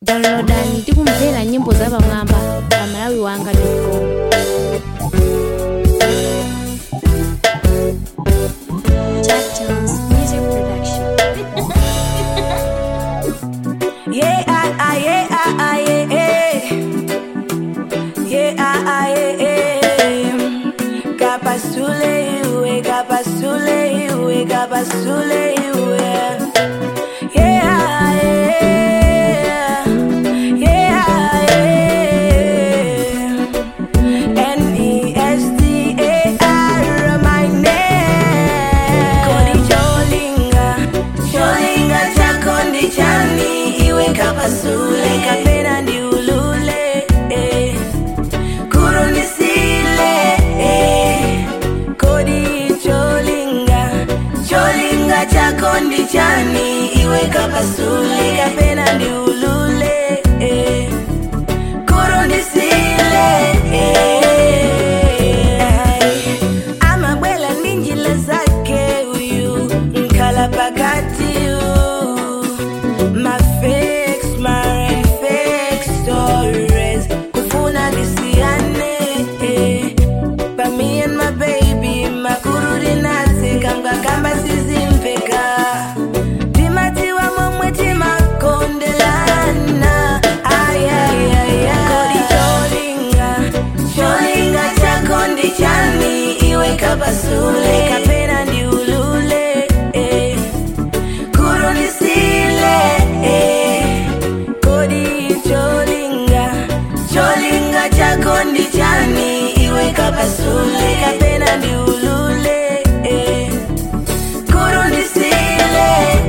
downloadani tikumvera nyimbo za pamwamba pa malawi wanga com Jack Jones Music Production. Yeah, ah, ah, yeah, ah, ah, yeah, yeah. Yeah, ah, ah, yeah, yeah. Kapasule iwe, kapasule iwe, kapasule iwe. Yeah, ah, yeah. Yeah, ah, yeah. N-E-S-T-A-R, my name. Kodi cholinga, cholinga chako ndi chani, iwe kapasule, kapena ndi ulule, eh. kurunisile, eh. Kodi cholinga, cholinga chako ndi chani, iwe kapasule, kapena ndi ulule, eh kurundisile amabwela ndi njila zake uyu nkhala pakati mafix marefix stories kufuna nisiyane But me and my baby makurudi nasi kamba sizimveka timatiwa momwe timakondelana ayayaya kodi cholinga cholinga chako ndi chani iwe kapasule kapena ndi ulule eh. kurunisile eh. kodi cholinga cholinga chako ndi chani iwe kapasule kapena ndi ulule eh. kurundisile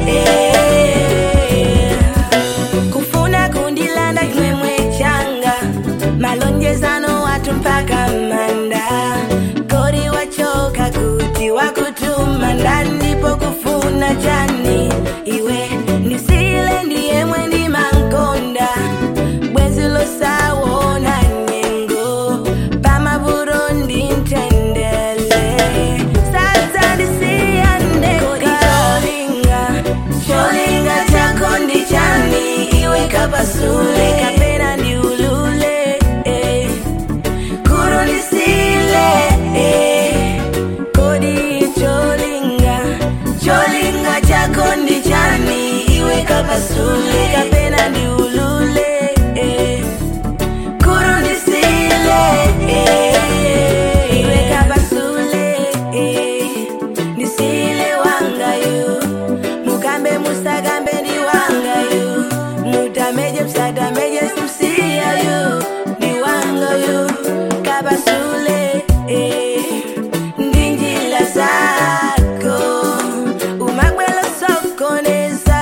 eh. kufuna kundilanda chimwemwe changa malonjezano watu mpaka manda kodi wachoka kuti wakutuma ndandipo kufuna chani iwe ndisile ndiyemwe ndi mankonda bwenzi losawona nyengo pamaburo ndi ntendele sasa ndisiyandeka kodi cholinga cholinga chako ndi chani iwe kapasule kapena ndi ulule eh. kurunisile eh. kodi cholinga cholinga chako ndi chani iwe kapasule kapena ndi ulule eh. kurunisile eh. iwe kapasule eh. ndisile wangayo mukambe musakambe ndi wangayo mutameje msatameje simsiyayo ndi wangayo kapasule eh. ndi njila zako umabwela sokoneza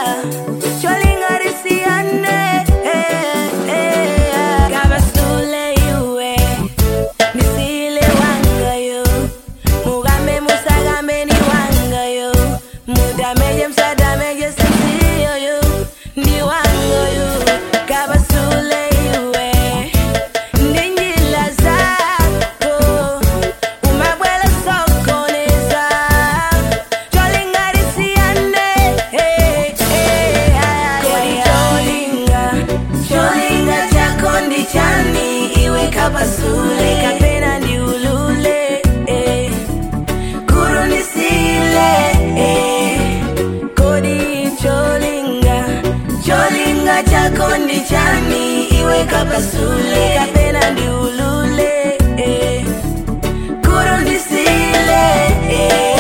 cholingarisiyane eh, eh. kapasule iwe nisile wangayo mugambe musagambe ni wangayo mudameje msadameje sisiyoyo ndi wangayo kabasule iwe ndi njila zako umabwela sokoneza cholingarisiyane eh, eh, kodi cholinga cholinga chako ndi chani iwe kapasule kapena ndi ulule eh. kurunisile eh. kodi cholinga cholinga chako ndi chani iwe kapasule kapena ndi ulule eh. kurunisile eh.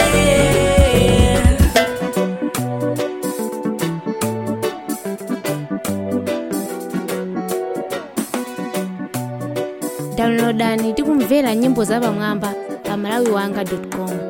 downloadani tikumvera nyimbo za pamwamba pa malawi wanga com